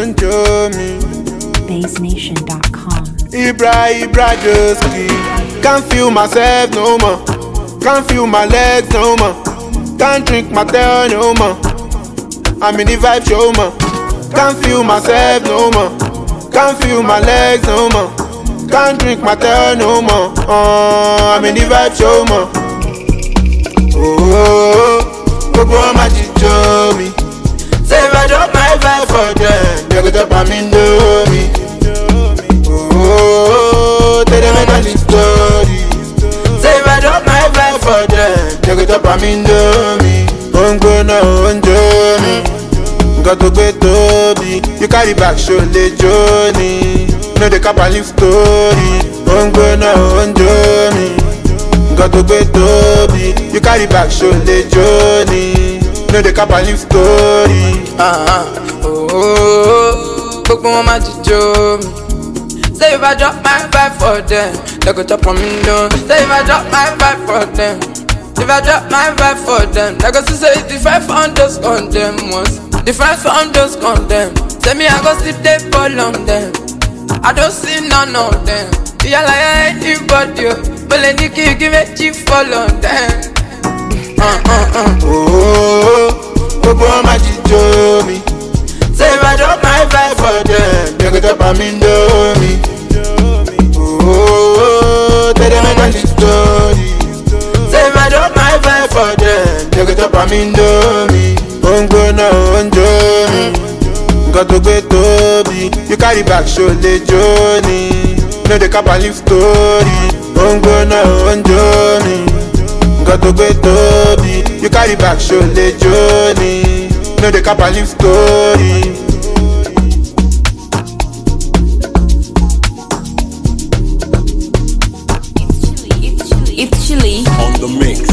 ń jó mi. BaseNation.com. Ibra, Ibra, just keep. Can't feel myself no more. Can't feel my legs no more. Can't drink my tail no more. I'm in the vibe show more. Can't feel myself no more. Can't feel my legs no more. Can't drink my tail no more. Uh, I'm in the vibe show more. Oh, gbogbo wọn máa jíjó mi. Say if I drop my vibe for them, they go drop am indomie. Oh, tell them I the story. Say if I drop my vibe for them, they go drop am indomie. Ó ń gbóná ó ń jó mi, nǹkan tó gbé tóbi. You carry back ṣo lè jó ni, no dey cap and leave story. Ó ń gbóná ó ń jó mi, nǹkan tó gbé tóbi. You carry back ṣo lè jó ni, no dey cap and leave story. Ah, ah, oh, oh, oh. gbogbo wọn máa jíjó mi. Say if I drop my vibe for them, they go chop on me down. Say if I drop my vibe for them, if I drop my vibe for them, they go see say the five on those condemn ones, the five on those condemn. Say me I go sleep they fall on them, I don't see none of them. Yeah like anybody, oh. but let the kid give me chief fall on them. Uh, uh, uh. Oh, gbogbo wọn máa jíjó mi. Say if I drop my vibe for them, they go drop am indomie. Oh, tell them I got the story. Say if I drop my vibe for them, they go drop am indomie. Ó ń gbóná ó ń jó mi, nǹkan tó gbé tóbi. You carry back ṣo lè jó ni, no dey cap and leave story. Ó ń gbóná ó ń jó mi, nǹkan tó gbé tóbi. You carry back ṣo lè jó ni, no dey cap and leave story. It's chilly. on the mix.